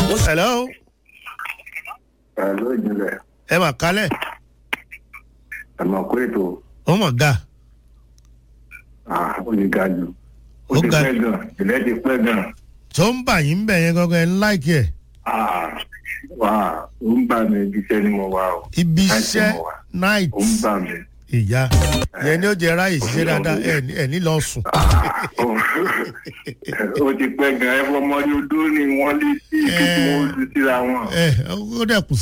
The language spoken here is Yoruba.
hello Pẹ̀lú ìjìnlẹ̀, ẹ mà kálẹ̀ ẹ̀mọ̀ kó ètò ó mọ̀ ga ó ní ga jù. Ó Ó ti ga pẹ́ gan, ìlẹ̀ ti pẹ́ gan. tó ń bà yín bẹ̀ yẹn gangan ẹ̀ ń láìkì ẹ̀ Ah, Wà á, ó ń bà mí ibi iṣẹ́ ni mo wà o. ibi Láìsí iṣẹ́ mo wà. night Ó ń bà mí. ìyá yẹn ni ó jẹ ráyè ṣiṣẹ́ dáadáa ẹ̀ ní- ẹ̀ ní lọ sùn Ó ti pẹ́ gan, ẹ fọmọdé odó ni wọ́n lé sí ibi tí Eh. wọ́n lù síra wọn. ẹ̀ ó dẹ̀ kù